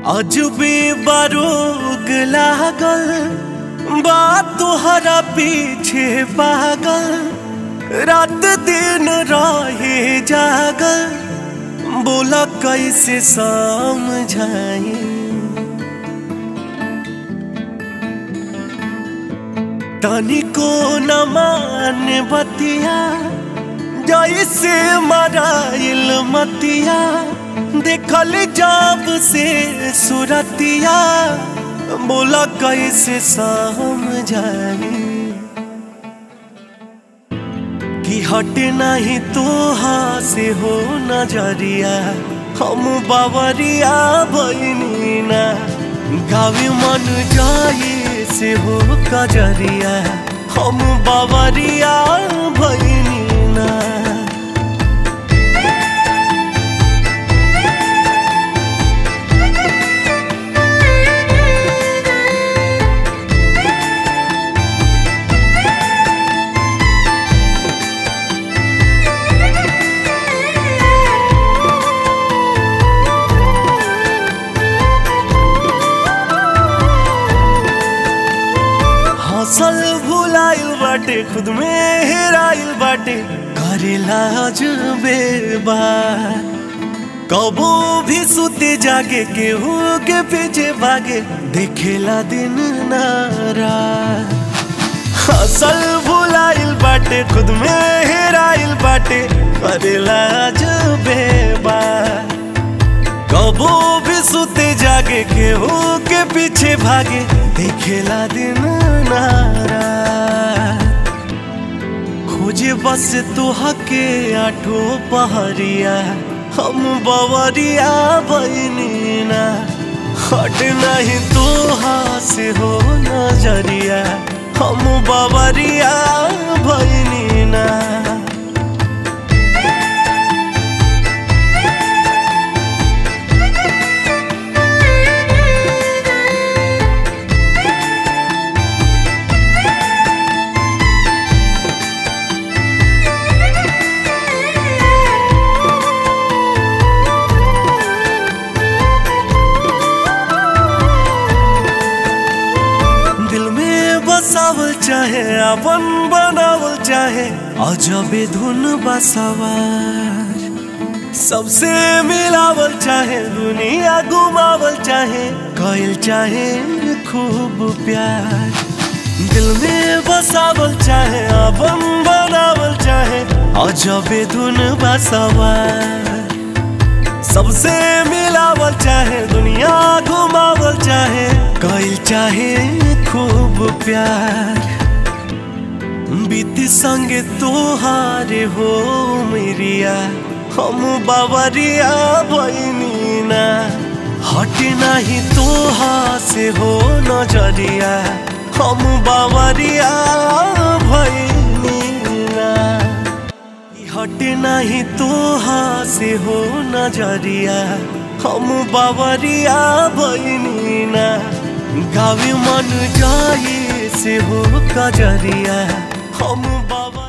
अजबे बारोग लागल बा तोहरा पीछे पागल रात दिन रहे जागल बोला कैसे समझाई तनिको न मान बतिया जैसे मराइल मतिया देखल जब से सुरतिया बोला कैसे समझाई कि हट नहीं तो से हो नजरिया हम बावरिया बहनी ना गावे मन जाए से हो कजरिया हम बावरिया बहनी ना हसल भुलाइल बाटे खुद में हेराइल बाटे करेला अजबे बात कबो भी सुते जागे केहू के पीछे भागे देखेला दिन नारा हसल भुलाइल बाटे खुद में हेराइल बाटे करेला अजबे बात कबो भी सुते जागे केहू के पीछे भागे देखेला दिन नारा खोजे बस तो हके आठो पहरिया हम बवरिया बहनी ना हट नहीं तो से हो नजरिया हम बवरिया बहनी ना दिल में बसावल चाहे अपन बनावल चाहे अजबे धुन बसवार सबसे मिलावल चाहे दुनिया घुमावल चाहे कइल चाहे खूब प्यार दिल में बसावल चाहे अपन बनावल चाहे अजबे धुन बसवार सबसे मिलावल चाहे दुनिया घुमावल चाहे कइल चाहे खूब प्यार बीती संगे तोहारे हो मेरिया हम बावरिया बहनी ना हट नहीं तोहा से हो नजरिया हम बावरिया भैनी ना हट नहीं तो से हो नजरिया हम बावरिया बहनी ना गावे मन जाए से हो कजरिया हम बाबा